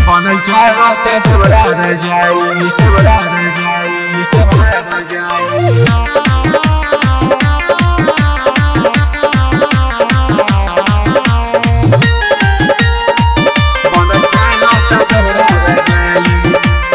बनल चाहते देवरा न जाई देवरा न जाई देवरा न जाई बनल चाहते देवरा न जाई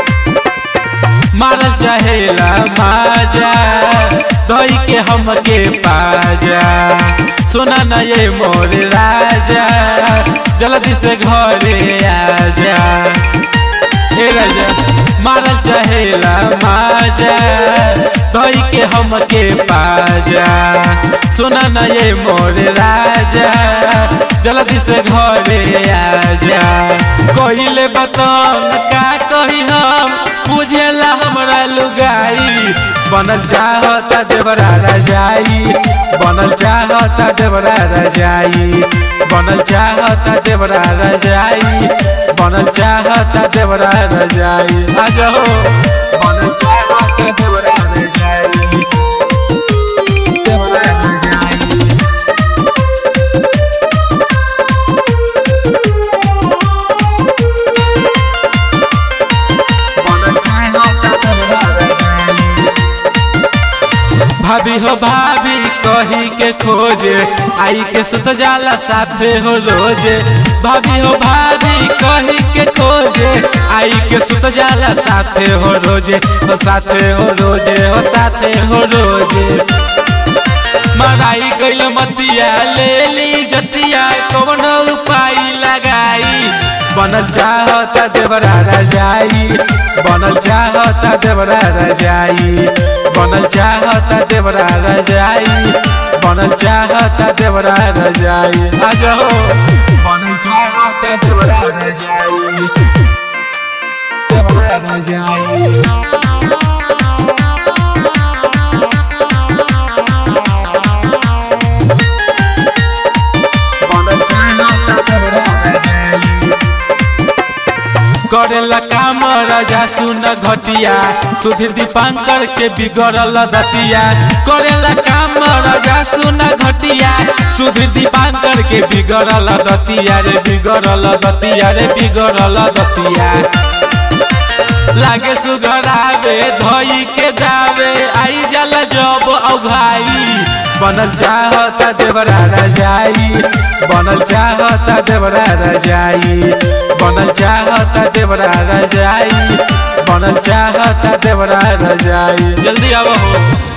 मारल चाहेला माजा दही के हमके पाजा सुना न ये मोर राजा जल्दी से घरे आजा ए राजा मारल चाहेला माजा दही के हमके पाजा सुना न ये मोर राजा जल्दी से घरे आजा कहिले बतन का कही हम बुझेला हमरा लुगाई बनल चाहता देवरा रजाई बनल चाहता देवरा रजाई बनल चाहता देवरा रजाई बनल चाहता देवरा रजाई आ जाओ बनल चाहते देवरा न जाई देवरा न जाई बनल चाहते देवरा न जाई भाभी हो भाभी कही के खोजे आई के सुत जाला साथे हो रोजे भाभी हो भाभी कही के खोजे आई के सुत जाला साथे हो रोजे हो साथे हो रोजे हो साथे हो रोजे मराई गइल मतिया ले ली जतिया कौन उपाय लगाई बनल चाहता देवरा रजाई बनल चाहता देवरा रजाई बनल चाहता देवरा रजाई बनल चाहता देवरा रजाई आ जाओ बनल चाहते देवरा न जाई देवरा न जाई बनल चाहते देवरा न जाई करेला काम राजा सुन घटिया सुधीर दीपांकर के बिगड़ल दतिया करेला काम राजा सुन घटिया सुधीर दीपांकर के बिगड़ल दतिया रे बिगड़ल दतिया रे बिगड़ल दतिया लागे सुघरावे धोई के जावे आई जल जब औघाई बनल चाहता देवरा रजाई बनल चाहता देवरा रजाई बनल चाहता देवरा रजाई बनल चाहता देवरा रजाई जल्दी आओ हो